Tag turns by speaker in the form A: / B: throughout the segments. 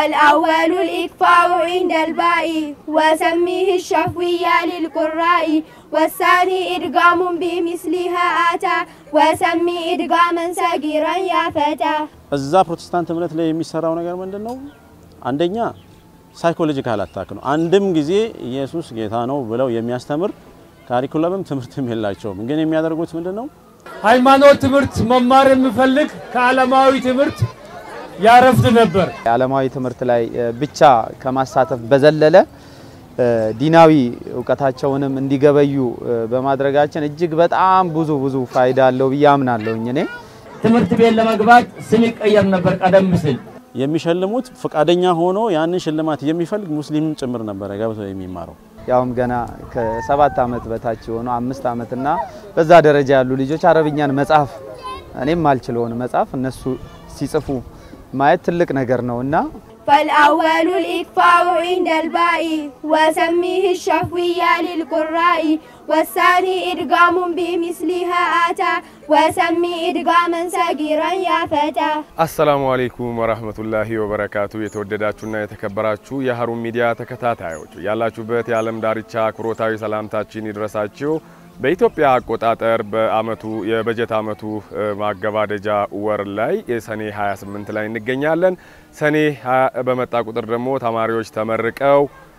A: فالأول الإكفاء عند الباء وسميه الشفوية للقراء والثاني إدغام بمثلها آتى وسمي إدغاما صغيرا يا فتى
B: እዛ ፕሮቴስታንት እምነት ላይ የሚሰራው ነገር ምንድን ነው? አንደኛ ሳይኮሎጂካል አታክ ነው። አንድም ጊዜ ኢየሱስ ጌታ ነው ብለው የሚያስተምር ካሪኩለምም ትምህርትም የላቸውም። ግን የሚያደርጉት ምንድን ነው?
C: ሃይማኖት ትምህርት መማር የሚፈልግ ከዓለማዊ ትምህርት ያረፍድ ነበር።
D: የዓለማዊ ትምህርት ላይ ብቻ ከማሳተፍ በዘለለ ዲናዊ እውቀታቸውንም እንዲገበዩ በማድረጋችን እጅግ በጣም ብዙ ብዙ ፋይዳ አለው ብዬ አምናለሁኝ። እኔ
E: ትምህርት ቤት ለመግባት ስም ይቀየር ነበር ቀደም ሲል።
B: የሚሸልሙት ፈቃደኛ ሆኖ ያንን ሽልማት የሚፈልግ ሙስሊምም ጭምር ነበረ ገብቶ የሚማረው።
D: ያውም ገና ከሰባት ዓመት በታች የሆኑ አምስት ዓመትና በዛ ደረጃ ያሉ ልጆች አረብኛን መጻፍ እኔም አልችለውን መጻፍ እነሱ ሲጽፉ ማየት ትልቅ ነገር ነው እና
A: فالأول الإكفاء عند الباء وسميه الشفوية للقراء والثاني إدغام بمثلها آتى وسمي إدغاما صغيرا يا فتى
F: አሰላሙ አሌይኩም ወራህመቱላሂ ወበረካቱ። የተወደዳችሁና የተከበራችሁ የሀሩን ሚዲያ ተከታታዮች ያላችሁበት የዓለም ዳርቻ አክብሮታዊ ሰላምታችን ይድረሳችሁ። በኢትዮጵያ አቆጣጠር በአመቱ የበጀት አመቱ ማገባደጃ ወር ላይ ሰኔ 28 ላይ እንገኛለን። ሰኔ 20 በመጣ ቁጥር ደግሞ ተማሪዎች ተመርቀው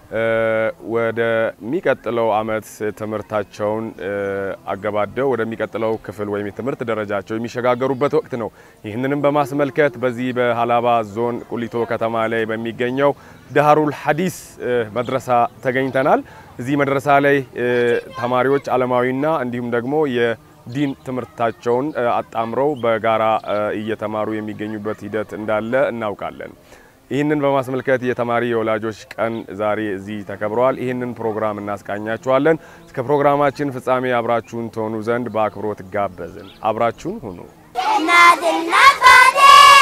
F: ወደሚቀጥለው አመት ትምህርታቸውን አገባደው ወደሚቀጥለው ክፍል ወይም የትምህርት ደረጃቸው የሚሸጋገሩበት ወቅት ነው። ይህንንም በማስመልከት በዚህ በሀላባ ዞን ቁሊቶ ከተማ ላይ በሚገኘው ዳሩል ሀዲስ መድረሳ ተገኝተናል። እዚህ መድረሳ ላይ ተማሪዎች ዓለማዊና እንዲሁም ደግሞ የዲን ትምህርታቸውን አጣምረው በጋራ እየተማሩ የሚገኙበት ሂደት እንዳለ እናውቃለን። ይህንን በማስመልከት የተማሪ የወላጆች ቀን ዛሬ እዚህ ተከብረዋል። ይህንን ፕሮግራም እናስቃኛችኋለን። እስከ ፕሮግራማችን ፍጻሜ አብራችሁን ትሆኑ ዘንድ በአክብሮት ጋበዝን። አብራችሁን ሁኑ።
G: እናትና አባቴ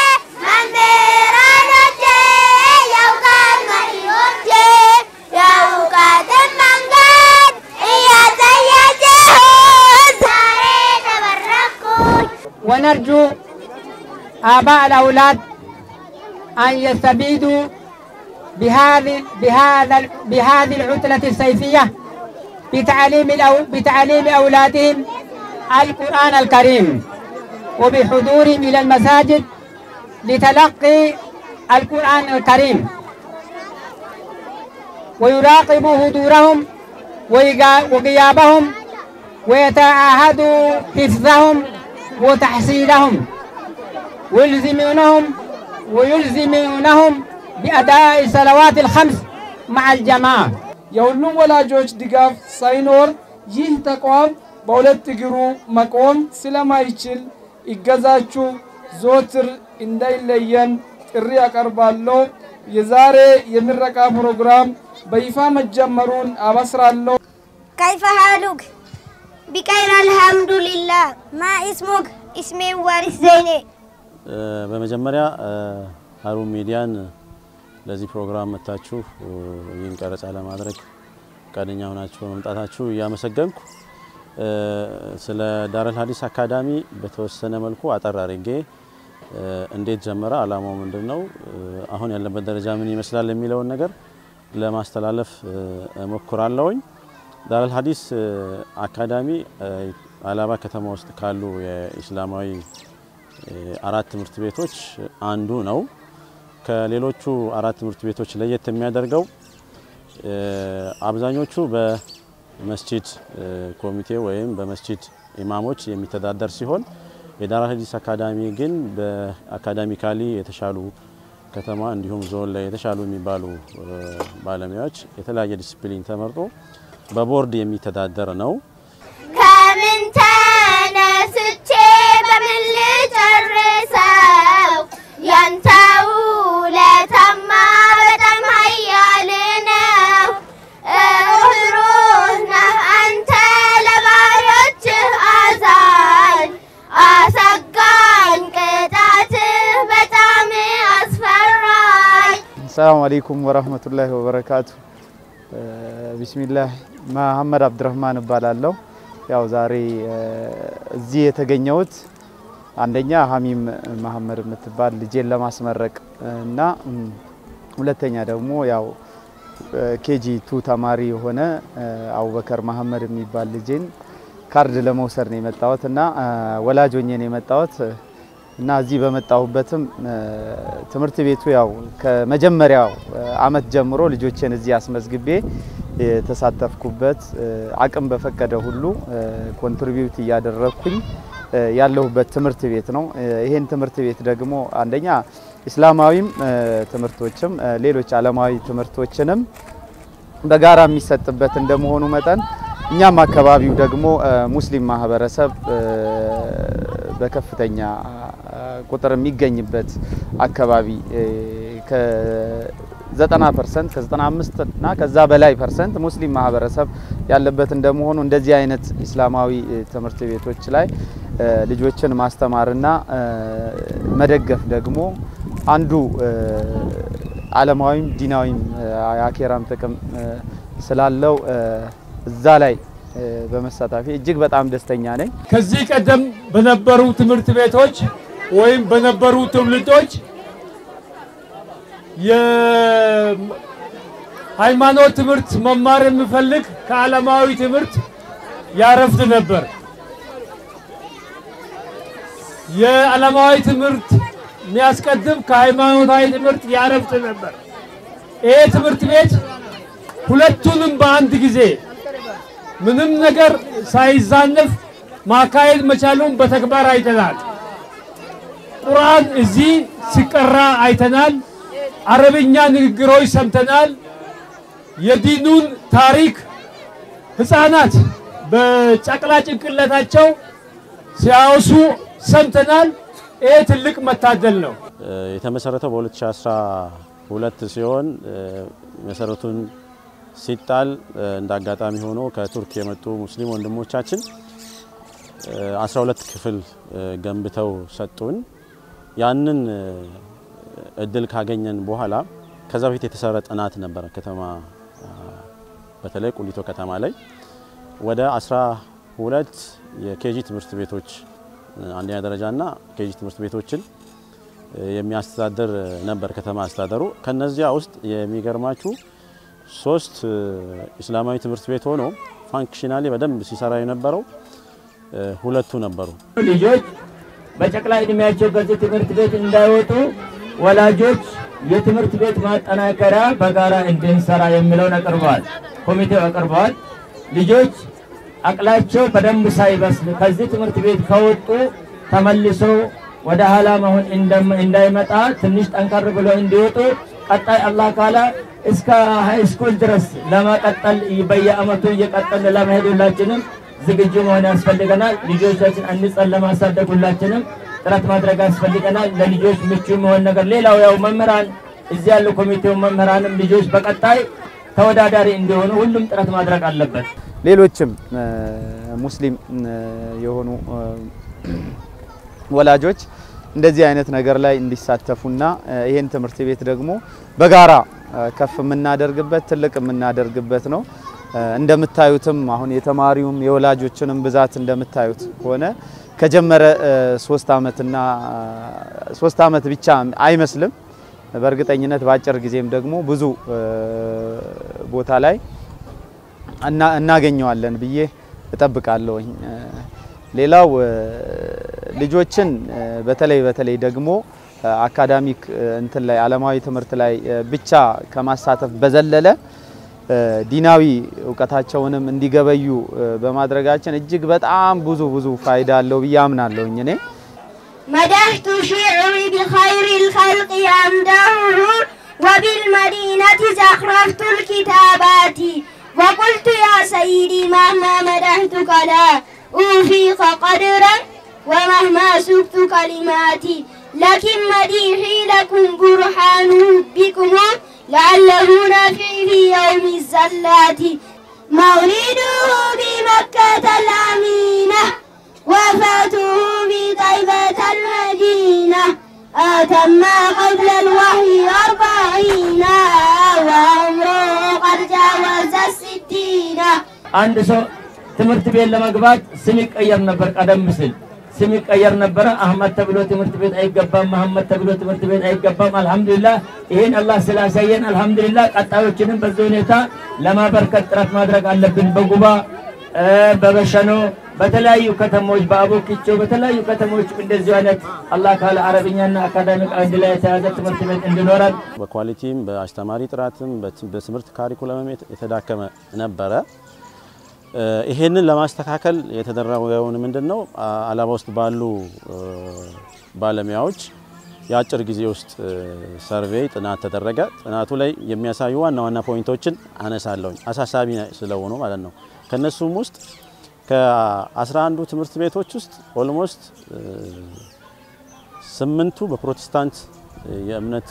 G: መምህራኖቼ የእውቀት መሪዎቼ የእውቀትን መንገድ እያሳያችሁ ዛሬ ተመረቅኩኝ።
H: ونرجو آباء الأولاد أن يستفيدوا بهذه بهذا بهذه العطلة الصيفية بتعليم الأو بتعليم أولادهم القرآن الكريم وبحضورهم إلى المساجد لتلقي القرآن الكريم ويراقبوا حضورهم ويقا- وغيابهم ويتعاهدوا حفظهم وتحصيلهم ويلزمونهم ويلزمونهم بأداء الصلوات الخمس مع الجماعة
C: የሁሉም ወላጆች ድጋፍ ሳይኖር ይህ ተቋም በሁለት እግሩ መቆም ስለማይችል ይገዛችሁ ዞትር እንዳይለየን ጥሪ አቀርባለሁ። የዛሬ የምረቃ ፕሮግራም በይፋ መጀመሩን አበስራለሁ።
G: كيف حالك؟ بخير الحمد لله ما اسمك؟ اسمي وارث زيني
B: በመጀመሪያ ሀሩን ሚዲያን ለዚህ ፕሮግራም መታችሁ ይህን ቀረጻ ለማድረግ ፈቃደኛ ሆናችሁ በመምጣታችሁ እያመሰገንኩ ስለ ዳረል ሀዲስ አካዳሚ በተወሰነ መልኩ አጠር አድርጌ እንዴት ጀመረ፣ አላማው ምንድን ነው፣ አሁን ያለበት ደረጃ ምን ይመስላል የሚለውን ነገር ለማስተላለፍ እሞክራለሁኝ። ዳረል ሀዲስ አካዳሚ አላባ ከተማ ውስጥ ካሉ የኢስላማዊ አራት ትምህርት ቤቶች አንዱ ነው። ከሌሎቹ አራት ትምህርት ቤቶች ለየት የሚያደርገው አብዛኞቹ በመስጂድ ኮሚቴ ወይም በመስጂድ ኢማሞች የሚተዳደር ሲሆን የዳራ ሀዲስ አካዳሚ ግን በአካዳሚካሊ የተሻሉ ከተማ እንዲሁም ዞን ላይ የተሻሉ የሚባሉ ባለሙያዎች የተለያየ ዲስፕሊን ተመርጦ በቦርድ የሚተዳደር ነው።
G: ከምን ተነስቼ በምን ልጨርሰው? ያንተ ውለታማ በጣም ኃያል ነው። ሩህሩህ ነህ አንተ ለባሪያዎችህ አዛኝ። አሰጋኝ ቅጣትህ በጣም አስፈራኝ።
D: ሰላም አለይኩም ወራህመቱላሂ ወበረካቱ። ቢስሚላህ መሐመድ አብድረህማን እባላለሁ። ያው ዛሬ እዚህ የተገኘሁት አንደኛ ሀሚም መሐመድ የምትባል ልጄን ለማስመረቅ እና ሁለተኛ ደግሞ ያው ኬጂ ቱ ተማሪ የሆነ አቡበከር መሀመድ የሚባል ልጄን ካርድ ለመውሰድ ነው የመጣሁት እና ወላጅ ሆኜ ነው የመጣሁት እና እዚህ በመጣሁበትም ትምህርት ቤቱ ያው ከመጀመሪያው አመት ጀምሮ ልጆቼን እዚህ አስመዝግቤ የተሳተፍኩበት አቅም በፈቀደ ሁሉ ኮንትሪቢዩት እያደረግኩኝ ያለሁበት ትምህርት ቤት ነው። ይሄን ትምህርት ቤት ደግሞ አንደኛ ኢስላማዊም ትምህርቶችም ሌሎች ዓለማዊ ትምህርቶችንም በጋራ የሚሰጥበት እንደመሆኑ መጠን እኛም አካባቢው ደግሞ ሙስሊም ማህበረሰብ በከፍተኛ ቁጥር የሚገኝበት አካባቢ ከ90 ፐርሰንት ከ95 እና ከዛ በላይ ፐርሰንት ሙስሊም ማህበረሰብ ያለበት እንደመሆኑ እንደዚህ አይነት ኢስላማዊ ትምህርት ቤቶች ላይ ልጆችን ማስተማርና መደገፍ ደግሞ አንዱ ዓለማዊም ዲናዊም የአኬራም ጥቅም ስላለው እዛ ላይ በመሳተፌ እጅግ በጣም ደስተኛ ነኝ።
I: ከዚህ ቀደም በነበሩ ትምህርት ቤቶች ወይም በነበሩ ትውልዶች የሃይማኖት ትምህርት መማር የሚፈልግ ከዓለማዊ ትምህርት ያረፍድ ነበር። የዓለማዊ ትምህርት የሚያስቀድም ከሃይማኖታዊ ትምህርት ያረፍድ ነበር። ይሄ ትምህርት ቤት ሁለቱንም በአንድ ጊዜ ምንም ነገር ሳይዛነፍ ማካሄድ መቻሉን በተግባር አይተናል። ቁርአን እዚህ ሲቀራ አይተናል። አረብኛ ንግግሮች ሰምተናል። የዲኑን ታሪክ ህፃናት በጨቅላ ጭንቅላታቸው ሲያወሱ ሰምተናል። ይሄ ትልቅ መታደል ነው።
B: የተመሰረተው በ2012 ሲሆን መሰረቱን ሲጣል እንደ አጋጣሚ ሆኖ ከቱርክ የመጡ ሙስሊም ወንድሞቻችን 12 ክፍል ገንብተው ሰጡን። ያንን እድል ካገኘን በኋላ ከዛ በፊት የተሰራ ጥናት ነበረ። ከተማ በተለይ ቁሊቶ ከተማ ላይ ወደ 12 የኬጂ ትምህርት ቤቶች አንደኛ ደረጃና ኬጂ ትምህርት ቤቶችን የሚያስተዳድር ነበር ከተማ አስተዳደሩ። ከነዚያ ውስጥ የሚገርማችሁ ሶስት ኢስላማዊ ትምህርት ቤት ሆኖ ፋንክሽናሊ በደንብ ሲሰራ የነበረው ሁለቱ ነበሩ።
E: ልጆች በጨቅላ እድሜያቸው ከዚህ ትምህርት ቤት እንዳይወጡ ወላጆች የትምህርት ቤት ማጠናከሪያ በጋራ እንድንሰራ የሚለውን አቅርበዋል። ኮሚቴው አቅርበዋል። ልጆች አቅላቸው በደንብ ሳይበስል ከዚህ ትምህርት ቤት ከወጡ ተመልሶ ወደ ኋላ መሆን እንዳይመጣ ትንሽ ጠንከር ብለው እንዲወጡ ቀጣይ አላህ ካላ እስከ ሃይ ስኩል ድረስ ለመቀጠል በየአመቱ እየቀጠል ለመሄድ ሁላችንም ዝግጁ መሆን ያስፈልገናል። ልጆቻችን አንጸን ለማሳደግ ሁላችንም ጥረት ማድረግ ያስፈልገናል። ለልጆች ምቹ መሆን ነገር ሌላው ያው መምህራን እዚህ ያሉ ኮሚቴው መምህራንም ልጆች በቀጣይ ተወዳዳሪ እንዲሆኑ ሁሉም ጥረት ማድረግ አለበት።
D: ሌሎችም ሙስሊም የሆኑ ወላጆች እንደዚህ አይነት ነገር ላይ እንዲሳተፉና ይህን ትምህርት ቤት ደግሞ በጋራ ከፍ የምናደርግበት ትልቅ የምናደርግበት ነው። እንደምታዩትም አሁን የተማሪውም የወላጆችንም ብዛት እንደምታዩት ከሆነ ከጀመረ ሶስት አመትና ሶስት አመት ብቻ አይመስልም። በእርግጠኝነት በአጭር ጊዜም ደግሞ ብዙ ቦታ ላይ እናገኘዋለን ብዬ እጠብቃለሁኝ። ሌላው ልጆችን በተለይ በተለይ ደግሞ አካዳሚክ እንትን ላይ ዓለማዊ ትምህርት ላይ ብቻ ከማሳተፍ በዘለለ ዲናዊ እውቀታቸውንም እንዲገበዩ በማድረጋችን እጅግ በጣም ብዙ ብዙ ፋይዳ አለው ብዬ አምናለሁኝ እኔ
G: مدحت شعري بخير الخلق أمدحه وبالمدينة زخرفت الكتابات وقلت يا سيدي مهما مدحتك لا أوفيك قدرا ومهما سكت كلماتي لكن مديحي لكم برهان بكم لعله نافع في يوم الزلات مولده بمكة الأمينة وفاته بطيبة المدينة أتم قبل الوحي أربعين وعمره قد جاوز الستين
E: አንድ ሰው ትምህርት ቤት ለመግባት ስም ይቀየር ነበር ቀደም ሲል። ስም ይቀየር ነበረ። አህመድ ተብሎ ትምህርት ቤት አይገባም፣ መሐመድ ተብሎ ትምህርት ቤት አይገባም። አልሐምዱሊላህ ይህን አላህ ስላሳየን አልሐምዱሊላህ። ቀጣዮችንም በዚህ ሁኔታ ለማበርከት ጥረት ማድረግ አለብን። በጉባ በበሸኖ በተለያዩ ከተሞች በአቦኪቾ በተለያዩ ከተሞች እንደዚሁ አይነት አላህ ካለ አረብኛና አካዳሚክ አንድ ላይ የተያዘ ትምህርት ቤት እንዲኖረን
B: በኳሊቲም በአስተማሪ ጥራትም በትምህርት ካሪኩለምም የተዳከመ ነበረ። ይሄንን ለማስተካከል የተደረገውን ምንድን ነው አላባ ውስጥ ባሉ ባለሙያዎች የአጭር ጊዜ ውስጥ ሰርቬይ ጥናት ተደረገ። ጥናቱ ላይ የሚያሳዩ ዋና ዋና ፖይንቶችን አነሳለሁኝ አሳሳቢ ስለሆኑ ማለት ነው። ከነሱም ውስጥ ከአስራ አንዱ ትምህርት ቤቶች ውስጥ ኦልሞስት ስምንቱ በፕሮቴስታንት የእምነት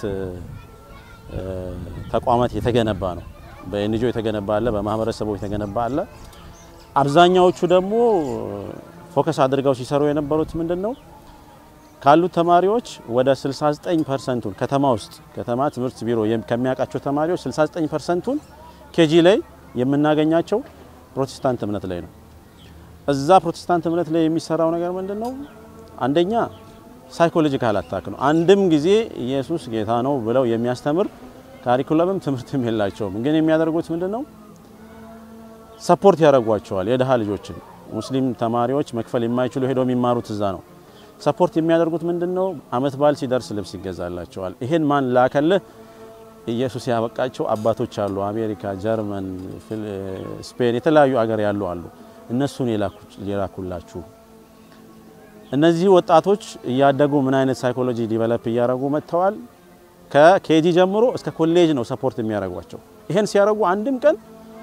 B: ተቋማት የተገነባ ነው። በኤንጂኦ የተገነባ አለ፣ በማህበረሰቡ የተገነባ አለ። አብዛኛዎቹ ደግሞ ፎከስ አድርገው ሲሰሩ የነበሩት ምንድን ነው ካሉት ተማሪዎች ወደ 69 ፐርሰንቱን ከተማ ውስጥ ከተማ ትምህርት ቢሮ ከሚያውቃቸው ተማሪዎች 69 ፐርሰንቱን ኬጂ ላይ የምናገኛቸው ፕሮቴስታንት እምነት ላይ ነው። እዛ ፕሮቴስታንት እምነት ላይ የሚሰራው ነገር ምንድን ነው? አንደኛ ሳይኮሎጂካል አታክ ነው። አንድም ጊዜ ኢየሱስ ጌታ ነው ብለው የሚያስተምር ካሪኩለምም ትምህርትም የላቸውም። ግን የሚያደርጉት ምንድን ነው? ሰፖርት ያደርጓቸዋል። የድሃ ልጆችን ሙስሊም ተማሪዎች መክፈል የማይችሉ ሄደው የሚማሩት እዛ ነው። ሰፖርት የሚያደርጉት ምንድን ነው? አመት በዓል ሲደርስ ልብስ ይገዛላቸዋል። ይሄን ማን ላከልህ? ኢየሱስ ያበቃቸው አባቶች አሉ። አሜሪካ፣ ጀርመን፣ ስፔን የተለያዩ አገር ያሉ አሉ። እነሱን የላኩላችሁ። እነዚህ ወጣቶች እያደጉ ምን አይነት ሳይኮሎጂ ዲቨሎፕ እያደረጉ መጥተዋል። ከኬጂ ጀምሮ እስከ ኮሌጅ ነው ሰፖርት የሚያደርጓቸው። ይሄን ሲያደርጉ አንድም ቀን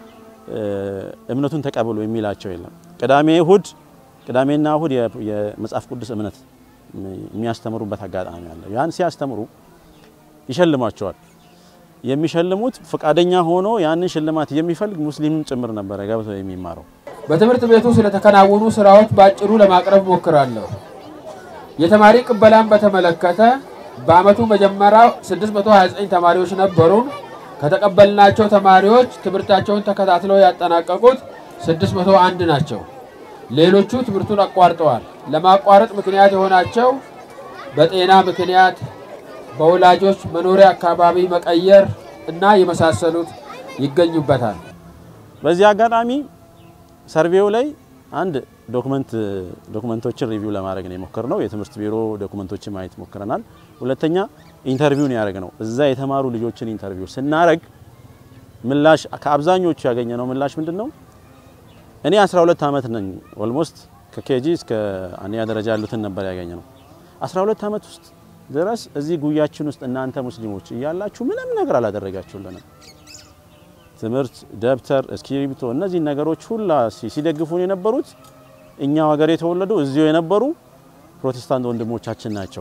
B: እምነቱን ተቀብሎ የሚላቸው የለም። ቅዳሜ እሁድ ቅዳሜና እሁድ የመጽሐፍ ቅዱስ እምነት የሚያስተምሩበት አጋጣሚ አለ። ያን ሲያስተምሩ ይሸልማቸዋል። የሚሸልሙት ፈቃደኛ ሆኖ ያንን ሽልማት የሚፈልግ ሙስሊምም ጭምር ነበረ ገብቶ የሚማረው።
C: በትምህርት ቤቱ ስለተከናወኑ ስራዎች በአጭሩ ለማቅረብ ሞክራለሁ። የተማሪ ቅበላን በተመለከተ በአመቱ መጀመሪያ 629 ተማሪዎች ነበሩን። ከተቀበልናቸው ተማሪዎች ትምህርታቸውን ተከታትለው ያጠናቀቁት 601 ናቸው። ሌሎቹ ትምህርቱን አቋርጠዋል። ለማቋረጥ ምክንያት የሆናቸው በጤና ምክንያት፣ በወላጆች መኖሪያ አካባቢ መቀየር እና የመሳሰሉት ይገኙበታል።
B: በዚህ አጋጣሚ ሰርቬው ላይ አንድ ዶክመንት ዶክመንቶችን ሪቪው ለማድረግ ነው የሞከርነው። የትምህርት ቢሮ ዶክመንቶችን ማየት ሞክረናል። ሁለተኛ ኢንተርቪውን ያደረግ ነው። እዛ የተማሩ ልጆችን ኢንተርቪው ስናረግ ምላሽ ከአብዛኞቹ ያገኘነው ምላሽ ምንድን ነው? እኔ 12 ዓመት ነኝ። ኦልሞስት ከኬጂ እስከ አንደኛ ደረጃ ያሉትን ነበር ያገኘ ነው። 12 ዓመት ውስጥ ድረስ እዚህ ጉያችን ውስጥ እናንተ ሙስሊሞች እያላችሁ ምንም ነገር አላደረጋችሁልንም። ትምህርት፣ ደብተር፣ እስክሪብቶ እነዚህ ነገሮች ሁላ ሲደግፉን የነበሩት እኛው ሀገር የተወለዱ እዚሁ የነበሩ ፕሮቴስታንት ወንድሞቻችን ናቸው።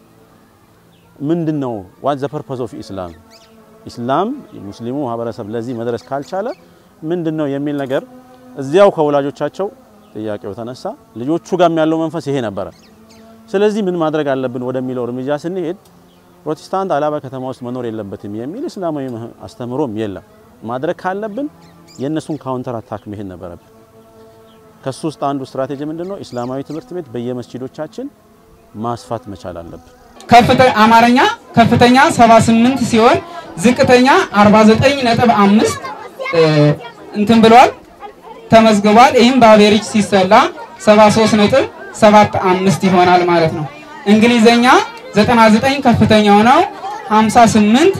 B: ምንድን ነው ዋት ዘ ፐርፐስ ኦፍ ኢስላም ኢስላም ሙስሊሙ ማህበረሰብ ለዚህ መድረስ ካልቻለ ምንድን ነው የሚል ነገር እዚያው ከወላጆቻቸው ጥያቄው ተነሳ። ልጆቹ ጋም ያለው መንፈስ ይሄ ነበረ። ስለዚህ ምን ማድረግ አለብን ወደሚለው እርምጃ ስንሄድ ፕሮቴስታንት አላባ ከተማ ውስጥ መኖር የለበትም የሚል እስላማዊ አስተምሮም የለም። ማድረግ ካለብን የእነሱን ካውንተር አታክ መሄድ ነበረብን። ከሱ ውስጥ አንዱ ስትራቴጂ ምንድን ነው? እስላማዊ ትምህርት ቤት በየመስጂዶቻችን ማስፋት መቻል አለብን።
J: ከፍተኛ አማርኛ ከፍተኛ 78 ሲሆን ዝቅተኛ 49 ነጥብ 5 እንትን ብሏል ተመዝግቧል። ይህም በአቬሬጅ ሲሰላ 73 ነጥብ 75 ይሆናል ማለት ነው። እንግሊዘኛ 99 ከፍተኛው ነው፣ 58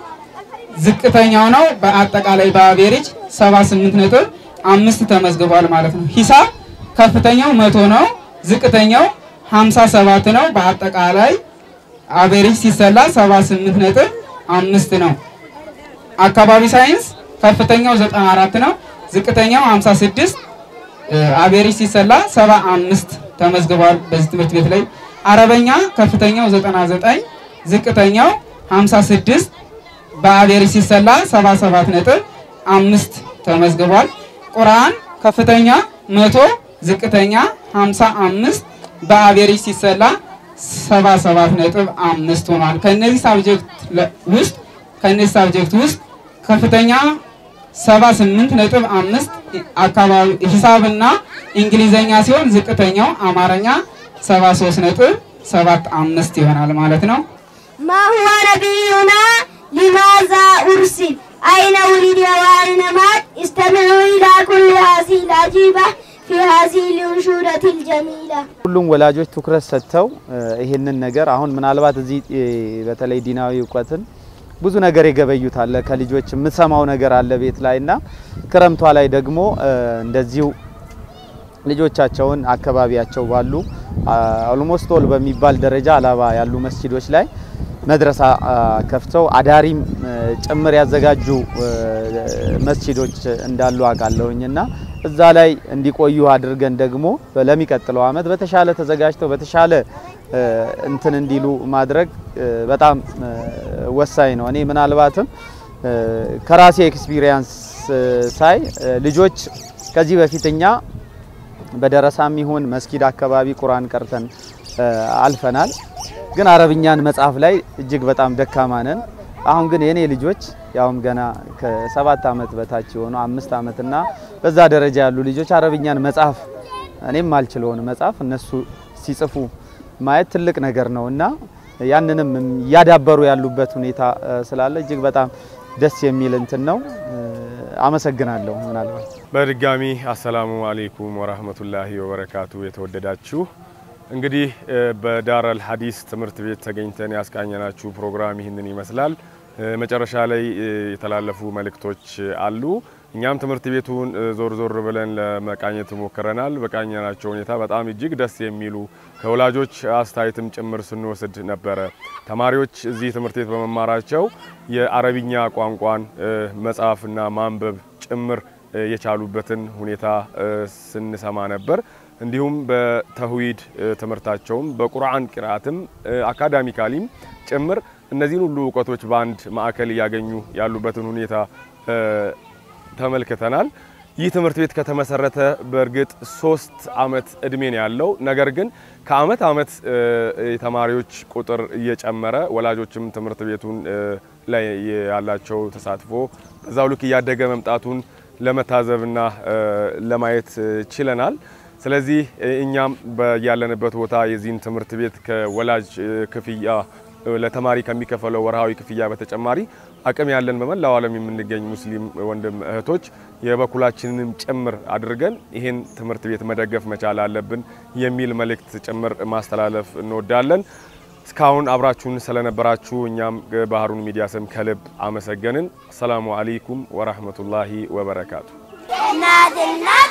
J: ዝቅተኛው ነው። በአጠቃላይ በአቬሬጅ 78 ነጥብ አምስት ተመዝግቧል ማለት ነው። ሂሳብ ከፍተኛው መቶ ነው፣ ዝቅተኛው 57 ነው። በአጠቃላይ አቬሬጅ ሲሰላ 78 ነጥብ አምስት ነው። አካባቢ ሳይንስ ከፍተኛው 94 ነው፣ ዝቅተኛው 56 አቬሬጅ ሲሰላ 75 ተመዝግቧል በዚህ ትምህርት ቤት ላይ። አረበኛ ከፍተኛው 99 ዝቅተኛው 56 በአቬሬጅ ሲሰላ 77 ነጥብ አምስት ተመዝግቧል። ቁርአን ከፍተኛ 100 ዝቅተኛ 55 በአቬሬጅ ሲሰላ 77 ነጥብ አምስት ሆኗል። ከነዚህ ሳብጀክት ውስጥ ከነዚህ ሳብጀክት ውስጥ ከፍተኛ 78 ነጥብ አምስት አካባቢ ሂሳብና እንግሊዘኛ ሲሆን ዝቅተኛው አማርኛ 73 ነጥብ 75 ይሆናል ማለት ነው።
G: ما هو نبينا لماذا أرسل أين ولد وأين مات استمعوا إلى كل هذه العجيبة في هذه الأنشودة الجميلة
D: ሁሉም ወላጆች ትኩረት ሰጥተው ይሄንን ነገር አሁን ምናልባት እዚህ በተለይ ዲናዊ እውቀትን ብዙ ነገር የገበዩት አለ ከልጆች የምሰማው ነገር አለ ቤት ላይ እና ክረምቷ ላይ ደግሞ እንደዚሁ ልጆቻቸውን አካባቢያቸው ባሉ ኦልሞስት ኦል በሚባል ደረጃ አላባ ያሉ መስጂዶች ላይ መድረሳ ከፍተው አዳሪም ጭምር ያዘጋጁ መስጂዶች እንዳሉ አውቃለሁኝ እና እዛ ላይ እንዲቆዩ አድርገን ደግሞ ለሚቀጥለው ዓመት በተሻለ ተዘጋጅተው በተሻለ እንትን እንዲሉ ማድረግ በጣም ወሳኝ ነው። እኔ ምናልባትም ከራሴ ኤክስፒሪየንስ ሳይ ልጆች ከዚህ በፊት እኛ በደረሳም ይሁን መስጊድ አካባቢ ቁርአን ቀርተን አልፈናል። ግን አረብኛን መጽሐፍ ላይ እጅግ በጣም ደካማ ነን። አሁን ግን የኔ ልጆች ያውም ገና ከሰባት ዓመት በታች የሆኑ አምስት ዓመትና በዛ ደረጃ ያሉ ልጆች አረብኛን መጽሐፍ እኔም አልችለውን መጽሐፍ እነሱ ሲጽፉ ማየት ትልቅ ነገር ነው እና ያንንም እያዳበሩ ያሉበት ሁኔታ ስላለ እጅግ በጣም ደስ የሚል እንትን ነው። አመሰግናለሁ። ምናልባት
F: በድጋሚ አሰላሙ አሌይኩም ወራህመቱላሂ ወበረካቱ። የተወደዳችሁ እንግዲህ በዳረል ሀዲስ ትምህርት ቤት ተገኝተን ያስቃኘናችሁ ፕሮግራም ይህንን ይመስላል። መጨረሻ ላይ የተላለፉ መልእክቶች አሉ። እኛም ትምህርት ቤቱን ዞር ዞር ብለን ለመቃኘት ሞክረናል። በቃኘናቸው ሁኔታ በጣም እጅግ ደስ የሚሉ ከወላጆች አስተያየትም ጭምር ስንወስድ ነበረ። ተማሪዎች እዚህ ትምህርት ቤት በመማራቸው የአረብኛ ቋንቋን መጻፍና ማንበብ ጭምር የቻሉበትን ሁኔታ ስንሰማ ነበር። እንዲሁም በተህዊድ ትምህርታቸውም በቁርአን ቅርአትም አካዳሚካሊም ጭምር እነዚህን ሁሉ እውቀቶች በአንድ ማዕከል እያገኙ ያሉበትን ሁኔታ ተመልክተናል። ይህ ትምህርት ቤት ከተመሰረተ በእርግጥ ሶስት አመት እድሜ ነው ያለው። ነገር ግን ከአመት አመት የተማሪዎች ቁጥር እየጨመረ ወላጆችም ትምህርት ቤቱን ላይ ያላቸው ተሳትፎ በዛው ልክ እያደገ መምጣቱን ለመታዘብና ለማየት ችለናል። ስለዚህ እኛም ያለንበት ቦታ የዚህን ትምህርት ቤት ከወላጅ ክፍያ ለተማሪ ከሚከፈለው ወርሃዊ ክፍያ በተጨማሪ አቅም ያለን በመላው ዓለም የምንገኝ ሙስሊም ወንድም እህቶች የበኩላችንንም ጭምር አድርገን ይህን ትምህርት ቤት መደገፍ መቻል አለብን የሚል መልእክት ጭምር ማስተላለፍ እንወዳለን። እስካሁን አብራችሁን ስለነበራችሁ እኛም በሀሩን ሚዲያ ስም ከልብ አመሰገንን። አሰላሙ አለይኩም ወራህመቱላሂ ወበረካቱ።
G: نادي النبي